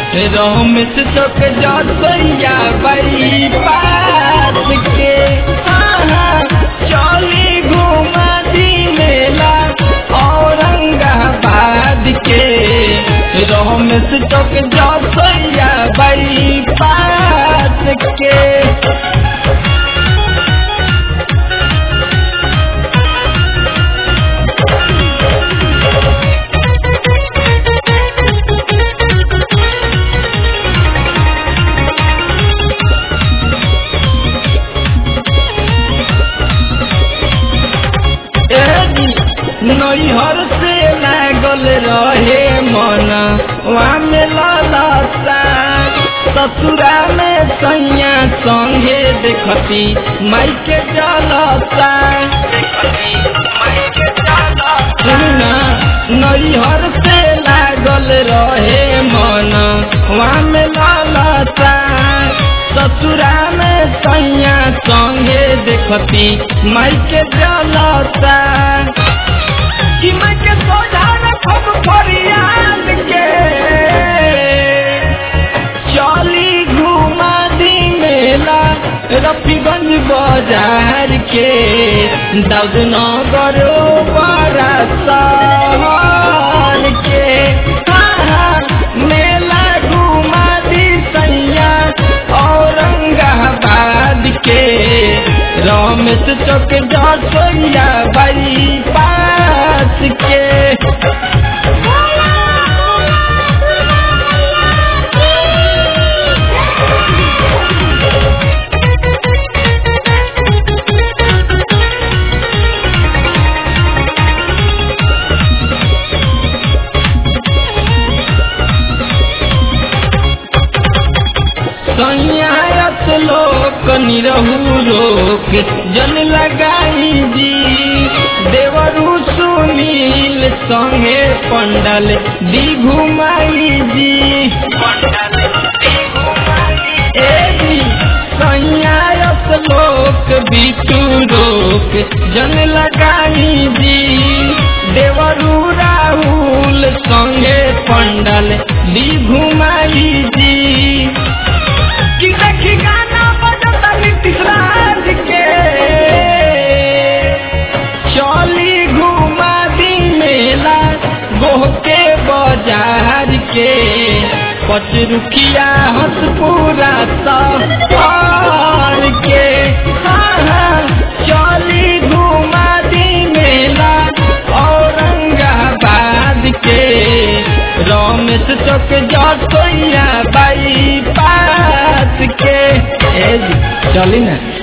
रमेश चौक जसैया बाई पास के हाँ, हाँ, चली घुमा दी मेला औरंगाबाद के रमेश चौक जसैया बाई पास के नैहर से लागल रहे मन वहाँ में ललसा ससुरा में सैया संगे देखती माई के जलसा सुना नैहर से लागल रहे मन वहाँ में ललसा ससुरा में सैया संगे देखती माई के जलसा कि मैं के सोझा रखब फरियाद के चली घुमा दी मेला रफीगंज बाजार के दाऊद नगर बड़ा शहर के हाँ, हाँ, मेला घुमा दी सैया औरंगाबाद के रमेश चौक जसैया बाई पास के संयात लोक निरहु रोक जन लगाई जी देवरु सुनील संगे पंडल दी घुमाई जी ए जी संयात लोक बिटू रोक जन लगाई जी देवरु राहुल संगे पंडल दी घुमाई जी कि देखी गाना बजता नीतीश राज के चली घुमा दी मेला गोह के बाजार के पचरुखिया हंसपुरा सफर के हाँ, हाँ, चली घुमा दी मेला औरंगाबाद के रमेश चौक जसैया बाई पास के ए जी, चली ना